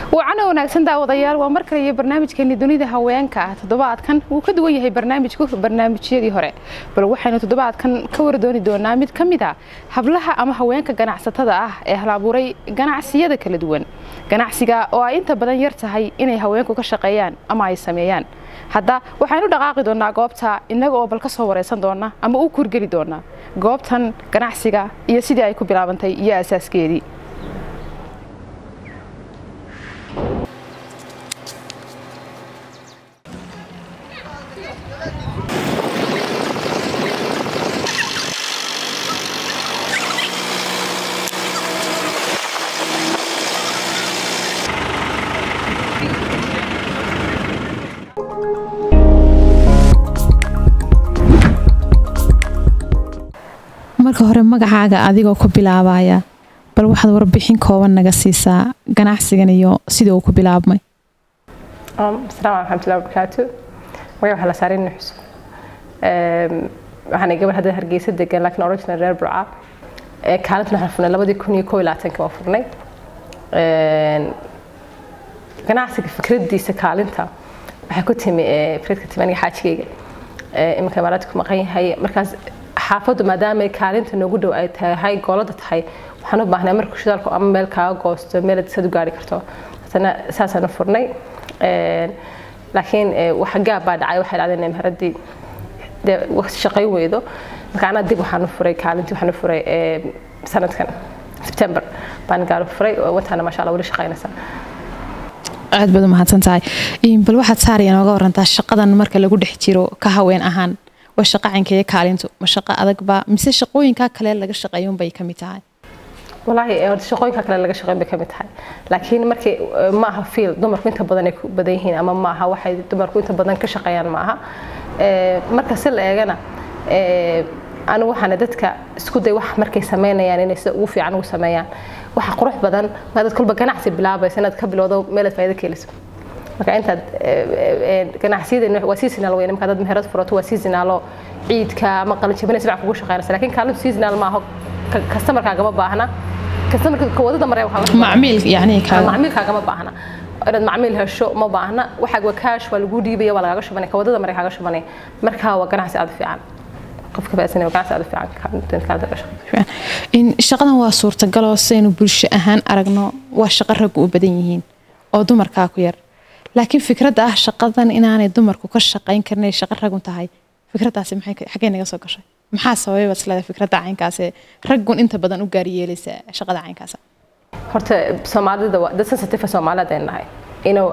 wacana wanaagsan daawadayaal waa mar kale iyo barnaamijkeeni dunida haweenka ah toddobaadkan wuu ka duwan yahay barnaamijku barnaamijyadii hore bal waxaynu toddobaadkan ka wardooni doonaa mid ka mid a hablaha ama haweenka ganacsatada ah ee halabuuray ganacsiyada kala duwan ganacsiga oo ay inta badan yar tahay inay haweenku ka shaqeeyaan ama ay sameeyaan hadda waxaynu dhaqaaqi doonaa goobta innaga oo bal ka soo wareysan doona ama u kurgeli doonaa goobtan ganacsiga iyo sidii ay ku bilaabantay iyo asaaskeedii marka hore magacaaga adigoo ku bilaabaya bal waxaad warbixin kooban naga siisaa ganacsigan iyo sida uu ku bilaabmay asalaamu raxmatullahi wabarakaatu magaca waxaa la saaray nin xusub waxaana gabar hadda hargeysa degan laakiin original reer burca kaalintan waxaan furnay labadii kun iyo koo iyo labaatanka waan furnay ganacsiga fikradiisa kaalinta waxay ku timi fikradka timi aniga xaajigayga iminka imaaraadka ku maqan yahay markaas xaafaddu maadaama ay kaalinta noogu dhow ay tahay goolada tahay waxaan u baahnay marka shidaalku ama meel kaaga goosto meel sad u gaari karto haddana saasaan u furnay laakiin wax gaab baa dhacay waxay dhacdeen maharadii dee waqti shaqayn weydo marka anaa dib waxaan u furay kaalintii waxaan u furay sanadkan sebtember baan gaar u furay wantaana maasha allah weli shaqaynaysaa aad baad u mahadsan tahay bal waxaad saaraya nooga warantaa shaqadan marka lagu dhex jiro ka haween ahaan waa shaqo caynkeeya kaalintu ma shaqo adagba mise shaqooyinkaa kale laga shaqeeyun bay kamid tahay walaahi horta shaqooyinka kale laga shaqeyn bay kamid tahay laakiin markii ma aha fiil dumarku inta badan ay ku badan yihiin ama ma aha waxay dumarku inta badan ka shaqeeyaan ma aha marka si la eegana anigu waxaana dadka isku day wax markay sameynayaan inay sida ugu fiican ugu sameeyaan waxa qurux badan maadad kolba ganacsi bilaabaysa inaad ka bilowdo meelaad faa'iido ka heliso marka intaad ganacsiyada waa seasonal weyn marka dad meherad furato waa seasonalo ciidka ama qalinjabina sifac kugu shaqeynaysa laakiin kaalintu seasonal maaha kastamarkaagama baahna kastamarka wadada mare macmiil yani macmiilkaagama baahna inaad macmiil hesho ma baahna waxaag waa kaash waa lagu dhiibaya waa lagaaga shubanaya ka wadada mare kaaga shubanaya marka waa ganacsi aad u fiican qofka baasan waa ganacsi aad u fiican shaqadan waa suurtagaloo saynu bulsho ahaan aragno waa shaqo raggu u badan yihiin oo dumarkaa ku yar laakiin fikradda ah shaqadan inaanay dumarku ka shaqayn karin ay shaqo ragun tahay fikraddaasi maxay xaggee naga soo gashay maxaa sababay baad isleedahay fikradda caynkaasee raggun inta badan u gaari yeelaysa shaqada caynkaasa horta soomaalida waa dad sensitive soomaaliyeed ay nahay inuu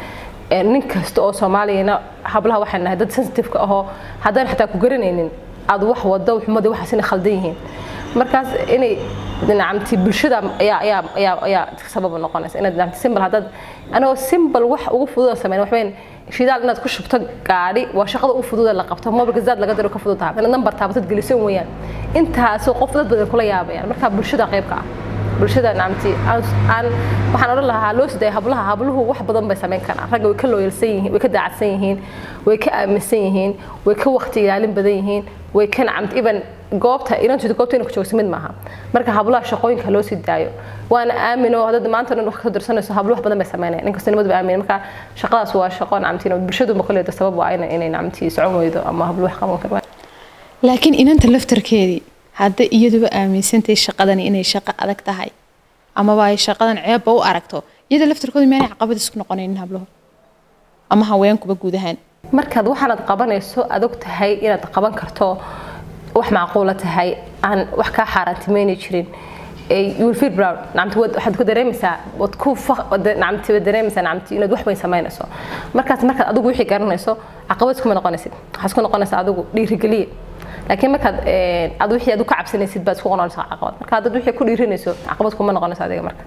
nin kasta oo soomaaliyana hablaha waxay nahay dad sensitive ka ahoo haddaan xataa ku garanaynin aad wax wado xumadii waxaas inay khaldan yihiin markaas inay dhinacamti bulshada ayaa ayaa ayaa ayaa sabab noqonaysa inaad dhinacamti simbal haddaad anagoo simbal wax ugu fudud oo sameyn waxweyn shidaal inaad ku shubto gaadhi waa shaqada ugu fudud ee la qabto mobilka zaad laga diro ka fudud tahay inaad nambar taabatad geliso weeyaan intaasoo qof dad badan kula yaabayaan marka bulshada qaybka ah bulshada nacamti aan waxaan odhan lahaa loo siday hablaha habluhu wax badan bay samayn karaan ragga way ka looyalsan yihiin way ka daacadsan yihiin way ka aaminsan yihiin way ka waqti ilaalin badan yihiin way ka nacamti even goobta inantu goobta inay ku joogso mid maaha marka hablaha shaqooyinka loo sii daayo waana aamino hadda maanta dhan wax ka dirsanayso hablo wax badan bay sameynayaan ninkasta nimad ba aamin marka shaqadaas waa shaqo nacamti bulshadu ma koleedo sabab waa inay nacamti socon weydo ama hablo wax qaban karo laakiin inanta laftarkeedii hadda iyaduba aaminsantay shaqadani inay shaqo adag tahay amaba ay shaqadan ceebba u aragto iyada laftarkooda miyaanay caqabad isku noqonaynin habluhu ama haweenkuba guud ahaan markaad waxaanaad qabanayso adag tahay inaad qaban karto wax macquula tahay aan wax kaa xaaraantimayni jirin you'll proud nacamti waxaad ku dareemaysaa wad ku nacamti wad dareemaysaa nacamti inaad wax weyn samaynayso markaas markaad adigu wixii garanayso caqabad iskuma noqonaysid waxaad isku noqonaysaa adigu dhiirigeliye laakiin markaad aad wixii aad ka cabsanaysid baad isku noqonaysaa caqabad marka haddaad wixii ku dhiirinayso caqabad kuma noqonayso adiga marka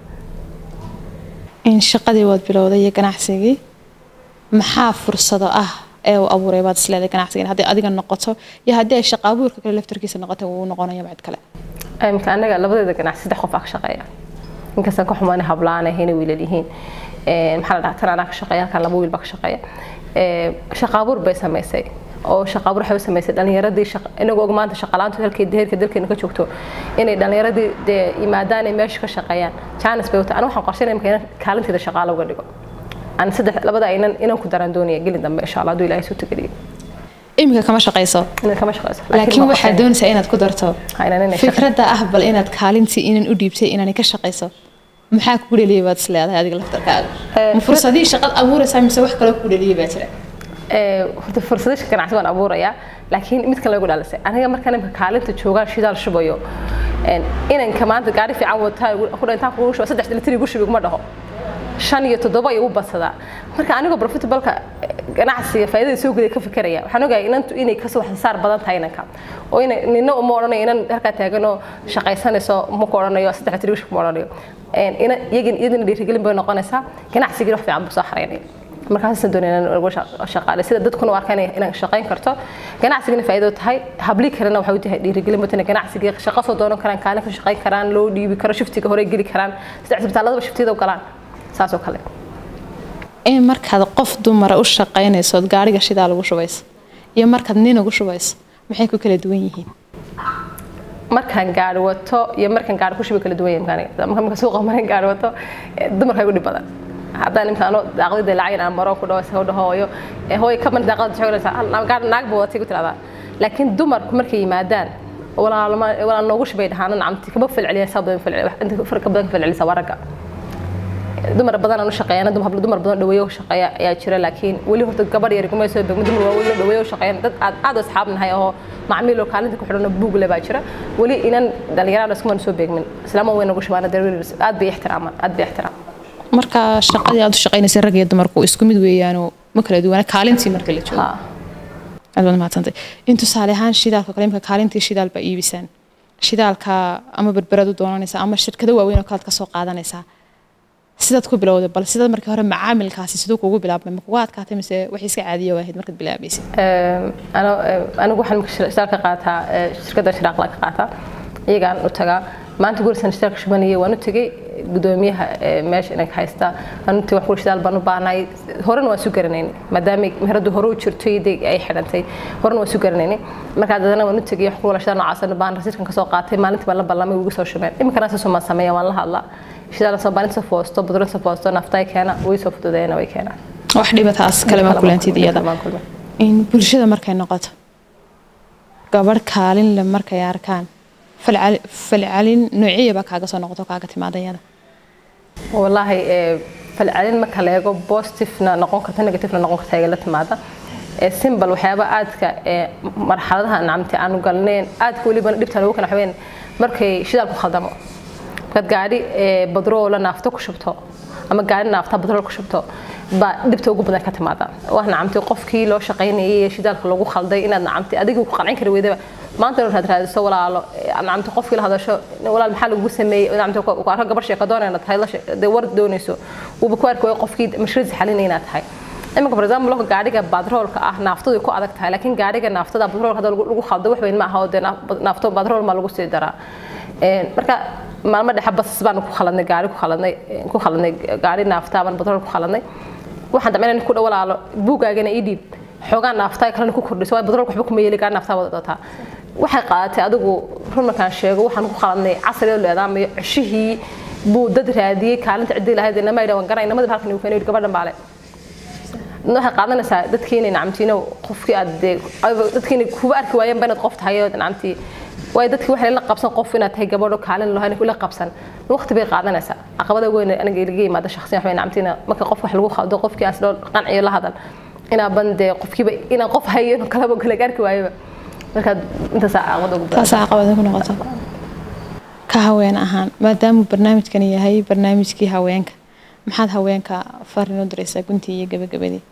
in shaqadii waad bilowday iyo ganacsigii maxaa fursado ah ee uu abuuray baad isleedahay ganacsigan haddii adiga noqoto iyo haddii ay shaqa abuurka kale laftarkiisa noqoto wuu noqonaya mid kale imka anaga labadeeda ganacsi saddex qof aa ka shaqeeya inkastaan ka xumaana hablaan ahayna wiilal yihiin maxaa la dhahaa tan anaa ka shaqeeya halkan laba wiil baa ka shaqeeya shaqa abuur bay samaysay oo shaqa abuur waxay u samaysay dhalinyaradii inagoo og maanta shaqalaantu halkii heerka dalkeena ka joogto inay dhalinyaradii dee yimaadaan ay meesha ka shaqeeyaan jaanis bay wata aniga waxaan qorsheynaya marka inaan kaalinteeda shaqaala uga dhigo aan saddex labada aynan inaan ku daraan doonaya gelin dambe insha allah hadduu ilaahay soo tagaliyo iminka kama shaqayso inaan kama shaqeyso laakiin waxaad doonaysaa inaad ku darto Ha, inaan inay shaqo- fikradda ah bal inaad kaalintii inan u dhiibtay inaanay ka shaqayso maxaa kugu dheliyay baad isleedahay adiga laftarkaaga Eh, ma fursadihii shaqad abuuraysaa mise wax kaloo kugu dheliyay baa jira Ee, horta fursado ganacsi waan abuurayaa laakiin mid kale lagu dhalisay aniga markaan imka kaalinta joogaan shidaal shubayo een, inanka maanta gaari fiican wataa ku intaan kugu shuba saddex litri igu shubi kuma dhaho shan iyo toddoba ayuu u badsadaa marka anigoo profitableka ganacsiga faa'iidada soo gelaya ka fikiraya waxaan ogahay inantu inay kasoo waxsaar badan tahay inanka oo ina nina uma odhanayo inan halkaa taaganoo shaqaysanayso ma ku odhanayo saddex litri igu shub ma odhanayo Een, ina iyagin iyadina dhiirigelin bay noqonaysaa ganacsigii wax fiican buu soo xaraynaya markaasaan doonaya inaan uga shaqaale sida dadkuna u arkaan inaan shaqayn karto ganacsigana faa'iido tahay habli kalena waxay u tahay dhiirigelin batana ganacsiga shaqo soo doonan karaan kaalin ka shaqayn karaan loo dhiibi karo shiftiga hore geli karaan sida cisbitaaladaba shiftiyada u galaan saas oo kale in markaad qof dumara u shaqaynayso ood gaariga shidaa lagu shubayso iyo markaad nin ugu shubayso maxay ku kala duwan yihiin markaan gaari wato iyo markaan gaari ku shubi kala duwan yahay markaan marka marka suuqa markaan gaari wato eh, dumarka igu dhib badan haddaan imka ano daaqadii lacag aan maro ku dhaho isaga dhaho hooyo eh, hooyo ka man daaqada xoogaysa gaari naag buu watay ku tiradaa laakiin dumarku markay yimaadaan walaalma walaal noogu shubay dhahaan nacamti kaba falceliya saa badan falceliya inta farka badan ka falcelisa waa ragga dumar badan aan u shaqeeyana dumar dumar badan dhaweeyo u shaqeeya ayaa jira laakiin weli horta gabadh yar kuma soo begmin dumar waaweyn oo dhaweeyo u shaqeeyana dad aad aad u asxaab nahay oo macmiil oo kaalinta ku xidhan oo buug leh baa jira weli inan dhalinyarada iskuma soo beegmin islaama weyn ugu shubaana dareer aad bay ixtiraamaan aad bay ixtiraamaan marka shaqadii aad u shaqaynaysay rag iyo dumarku isku mid weeyaanoo ma kala duwana kaalintii marka la joogo ha aad baad mahadsantay in tusaale ahaan shidaalka kale imka kaalintii shidaal baa iibisaan shidaalka ama berberad u doonanaysaa ama shirkado waaweyn oo kalead ka soo qaadanaysaa sidaad ku bilowday bal sidaad markii hore macaamilkaasi siduu kugu bilaabmay ma kugu adkaatay mise wax iska caadiya waahayd markaad bilaabaysay anigu waxaan shitaal ka qaataa shirkadda shiraaqla ka qaataa iyagaan u tagaa maanta gurisan shitaal ka shubanayay waan u tegey gudoomiyaha meesha inanka haysta waan u tegey wax shitaal baan u baahnay horena waan su garanaynay maadaama meheradu hore u jirtay day ay xidhantay horena waan su garanaynay markaa dadana waan u tegey wax kuwala shitaal noocaas baan rasiidkan ka soo qaatay maalintii baan la ballamay ugu soo shubeen iminkana saasoo maan sameeya waan la hadlaa shidaal soo baanin soo foosto budro soo foosto naftay keena way soo fududeeyana way keenaan wax dhibataas kale ma kulantid iyada in bulshada markay noqoto gabadh kaalin le markay arkaan falcalin noociyaba kaaga soo noqoto kaaga timaada iyada wallaahi falcelin marka la eego positivena noqon karta negativena noqon karta iga la timaada simbal waxyaaba aadka marxaladaha nacamti aanu galneen aadka weliba dhibta lagu kana waxaween markay shidaal ku khaldamo markaad gaadhi badroola naafto ku shubto ama gaadhi naafta badrool ku shubto baa dhibta ugu badan ka timaada waa nacamti qofkii loo shaqaynayay ee shidaalka lagu khalday inaad nacamti adiga ku qancin kari weydaba maanta inaad raadiso walaalo nacamti qofkii la hadasho walaal maxaa lagu sameeyey nacamti ku arko gabar sheeko doonayna tahay la war doonayso wuuba ku arki waayo qofkii mashruuc xalinay inaad tahay iminka for example loko gaadhiga badroolka ah naaftadu ku adag tahay laakiin gaadhiga naaftada badroolka hadda lagu khaldo wax weyn ma aha oo dee naafto badrool ma lagu sii daraa marka maalmo dhexe bas baan ku khaladnay gaari ku khaladnay ku khaladnay gaari naafta baan badrool ku khaladnay waxaan damcay inaan ku dhawalaalo buugaagana ii dhiib xoogaa naafta kalena ku kordhiso waa badroolka waxba kuma yeeli gaari naafta wada dotaa waxay qaadatay adigu run markaan sheego waxaan ku khaladnay casri oo leedaamayo ceshihii buu dad raadiyey kaalinta ciddii lahayd inama idha waan garanay namadii halkan uu keenay gabadhan baale waxay qaadanaysaa dadkiina nacamtiina qofkii aad dadkiina kuba arki waayeen ba inaad qof tahay oo nacamtii waayo dadkii waxay la qabsan qof inaad tahay gabadho kaalin lahayn kula qabsan waqti bay qaadanaysaa caqabada weyn aniga ilaga yimaada shakhsiyan waxay nacamtiina marka qof wax lagu khaldo qofkii as loo qanciyo la hadal inaa bande qofkiiba inaan qof hayo kalaba kala gaarki waayoba marka intaasaa caqabada ugu taas caqabada ku noqoto ka haween ahaan maadaamuu barnaamijkani yahay barnaamijkii haweenka maxaad haweenka farin u diraysaa guntii iyo gabagabadii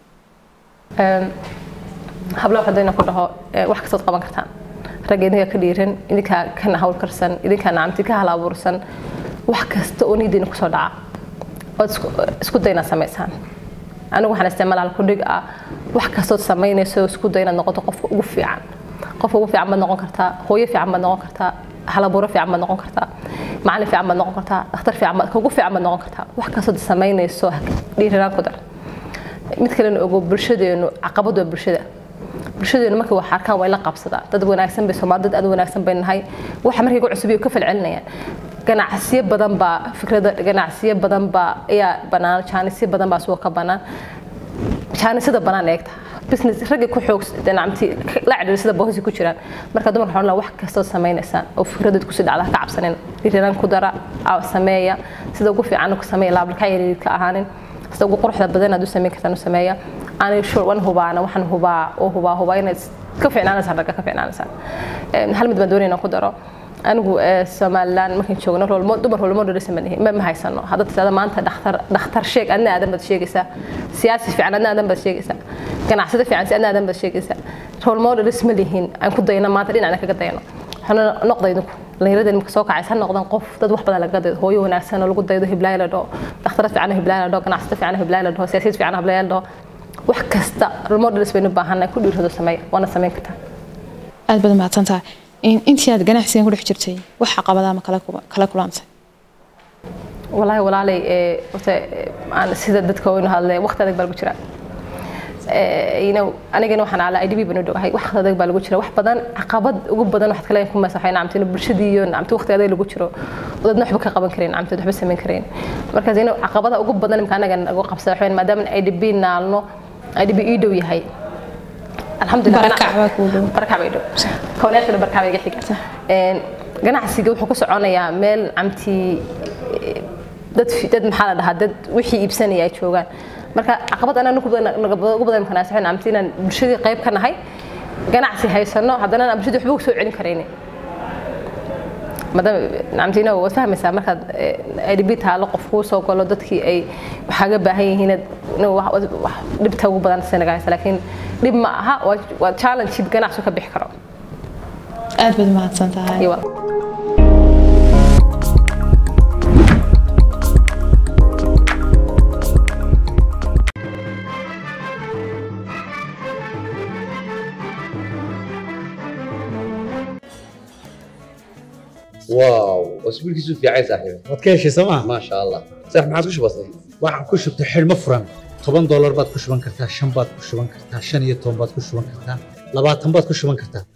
hablo waxaa ku dhaho wax kastood qaban kartaan ragga idinkaa ka dhiiran idinkaa kana hawl karsan idinkaa nacamti ka hal abuursan wax kasta oo nidiina kusoo dhaca ood isku day inaad samaysaan anigu waxaan isticmaala halkudhig ah wax kastood samaynayso isku day inaad noqoto qofka ugu fiican qofka ugu fiican baad noqon kartaa hooyo fiican baad noqon kartaa halabuuro fiican baad noqon kartaa macalin fiican baad noqon kartaa dhakhtar fiican baad ugu fiican baad noqon kartaa wax kastood samaynayso dhiiranaan ku dar mid kalena ogo bulshadeenu caqabad waa bulshada bulshadeenu markay wax arkaan way la qabsadaan dad wanaagsan bay soomaali dad aad u wanaagsan bay nahay waxa markay ku cusub ka falcelinayaan ganacsiyo badan baa fikrada ganacsiyo badan baa ayaa banaan jaanisyo badan baa suuqa ka banaan jaanisada banaan eegta business ragga ku xoog dhinacmti la cidhiir sida boosi ku jiraan marka dumarka waxaan wax kastoo samaynaysaan oo fikradeed ku sii dhacda ka cabsanin dhiirranaan ku dara sameeya sida ugu fiican ku sameeya laablaka yaryar ka ahaanin sida ugu quruxda badan aad u samayn kartaan u sameeya aanay sure wan hubaana waxaan hubaa oo hubaa hubaa inaad ka fiicnaanaysaan ragga ka fiicnaanaysaan hal mid baan doonayna ku daro anigu somaliland markaan joogno rolmo dumar rolmo dhalisa ma ma haysano hadda tisaada maanta dhakhtar dhakhtar sheeg adna aadan baad sheegaysaa siyaasi fiican adna aadan baad sheegaysaa ganacsada fiican si adna aadan baad sheegaysaa rolmo dhalis ma lihiin aan ku dayno maanta dhinacna kaga dayno waxaana noqdaydu dhalinyarada marka soo kacaysa noqdan qof dad wax badan laga daydo hooyo wanaagsan oo lagu daydo hiblaaya la dhaho dhakhtarad fiican hiblaaya la dhaho ganacsada fiican hiblaaya la dhaho siyaasiyad fiican hiblaaya la dhaho wax kasta rolmo dhalis baynu baahannahay ku dhiirrado sameeya waana samayn kartaa aad baad mahadsantahay intii aad ganacsigan ku dhex jirtay wax caqabadaha ma kala kulantay walaahi walaalay horta aan sida dadka waynu hadlay waqti adag baa lagu jiraa anigana waxaan ala idb banu dhogahay wax adag baa lagu jira wax badan caqabad ugu badan waxaad kale ku masaxay nacamtina bulshadii iyo nacamti waqti adag lagu jiro dadna waxba ka qaban kareen nacamti waxba samayn kareen markaas ina caqabada ugu badan imka anaga nagu qabsada waxaan maadaama idb naalno idb ii dhow yahay ganacsiga wuxuu ku soconayaa meel camtii dad dad maxaa la dhahaa dad wixii iibsanaya ay joogaan marka caqabad anaa ugu badan kanaasaxin camti inaan bulshadii qayb ka nahay ganacsi haysano haddana aan bulshadii waxba soo celin karaynin maadaama nacamtiina waad fahmaysaa markaad idb taalo qof kuu soo galo dadkii ay waxaaga baahan yihiin dhibta ugu badan sanaga haysa laakiin dhib ma aha waa challenge ganacsi ka bixi karo aad baad mahadsan tahay واو واسبوع كيسو في عيسى صاحبي waad ka heshay sooma ما شاء الله صح ما عادش بسيط waxaan ku shubtay xidhmo furan toban doolar baad ku shuban kartaa shan baad ku shuban kartaa shan iyo toban baad ku shuban kartaa labaatan baad ku shuban kartaa